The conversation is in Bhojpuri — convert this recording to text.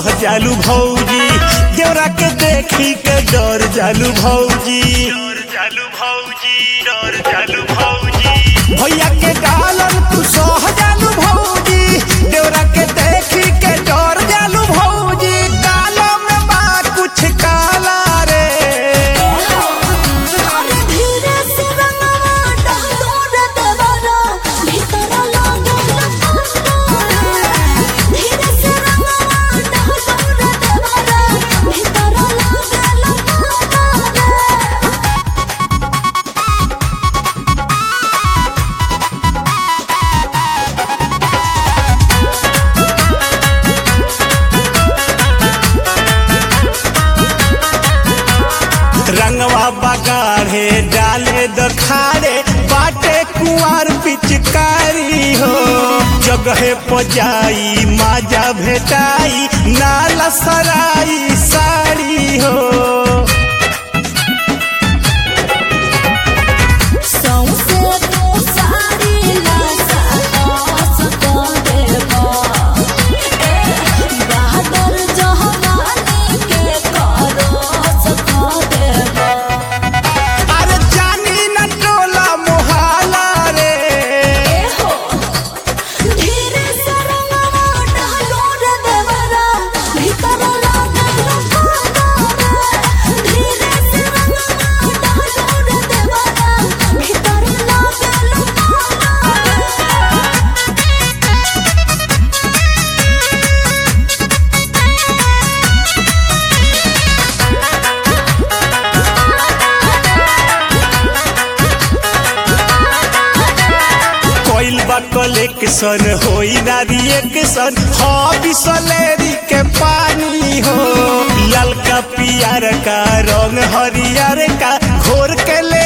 सह जालू भौजी देवरा के देखी के डर जालू भौजी डर जालू भौजी डर जालू भौजी भैया के गालन तू सह जालू भौजी देवरा के देखी के डर जालू भौजी कालो में बा कुछ काला रे अरे धीरे से रंगवा डालो रे देवरा भीतर लागे लखनऊ धीरे से रंगवा डालो रे देवरा भीतर लागे लखनऊ रंगवा बगाड़े डाले दखाड़े बाटे कुआर पिचकारी हो जगहे पजाई माजा भेटाई नाला सराई साड़ी हो सौंसे तो सारी लाशा आस कर देबा। ए, बहादुर जवानी के करस कर देबा। अरे जानी न टोला मोहाला रे ए हो, धीरे से रंगवा डालो रे देवरा, भीतर लागे लखनऊ रे। धीरे से रंगवा डालो रे देवरा, भीतर लागे लखनऊ रे। कोइल बा कलेक्शन होई ना रिएक्शन हॉबी सलेरी के पानी हो ललका पियर का रंग हरियर का घोर के ले